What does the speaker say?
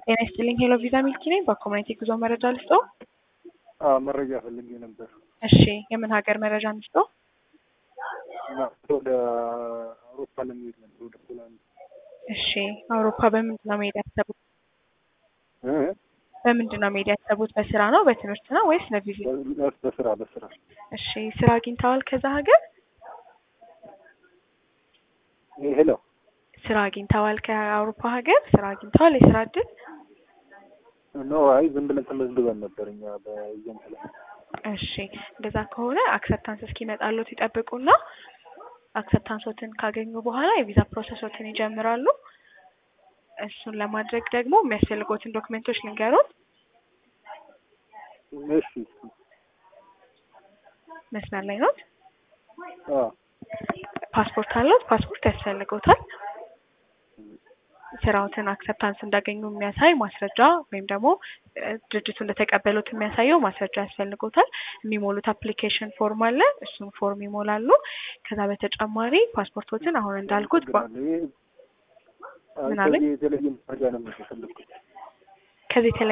ጤና ይስጥልኝ ሄሎ ቪዛ ሚልኪ ነኝ። በኮሚኒቲ ጉዞ መረጃ ልስጦ? አዎ መረጃ ፈልጌ ነበር እሺ የምን ሀገር መረጃ ልስጦ? እና ወደ አውሮፓ ለመሄድ ነበር ወደ ፖላንድ እሺ አውሮፓ በምንድን ነው መሄድ ያሰቡት? እ? በምንድን ነው መሄድ ያሰቡት? በስራ ነው በትምህርት ነው ወይስ ለቪዚት? በ- በስራ በስራ እሺ ስራ አግኝተዋል ከዛ ሀገር? ሄሎ ስራ አግኝተዋል ከአውሮፓ ሀገር? ስራ አግኝተዋል የስራ እድል? ኖ አይ ዝም ብለን ተመዝግበን ነበር እኛ በኤጀንት ላይ እሺ እንደዛ ከሆነ አክሰፕታንስ እስኪመጣሉት ይጠብቁና አክሰፕታንሶትን ካገኙ በኋላ የቪዛ ፕሮሰሶትን ይጀምራሉ። እሱን ለማድረግ ደግሞ የሚያስፈልጉትን ዶክሜንቶች ልንገሩት። እሺ መስመር ላይ ኖት? አዎ ፓስፖርት አለዎት? ፓስፖርት ያስፈልገውታል። ስራዎትን አክሰፕታንስ እንዳገኙ የሚያሳይ ማስረጃ ወይም ደግሞ እ፣ ድርጅቱ እንደተቀበሉት የሚያሳየው ማስረጃ ያስፈልጎታል። የሚሞሉት አፕሊኬሽን ፎርም አለ። እሱን ፎርም ይሞላሉ። ከዛ በተጨማሪ ፓስፖርቶትን አሁን እንዳልኩት በ- አመሰግናለሁ። ይሄ- አይ ምን አለኝ? ከዚህ የተለየ መረጃ ነው የምፈልግኩት ከዚህ የተለየ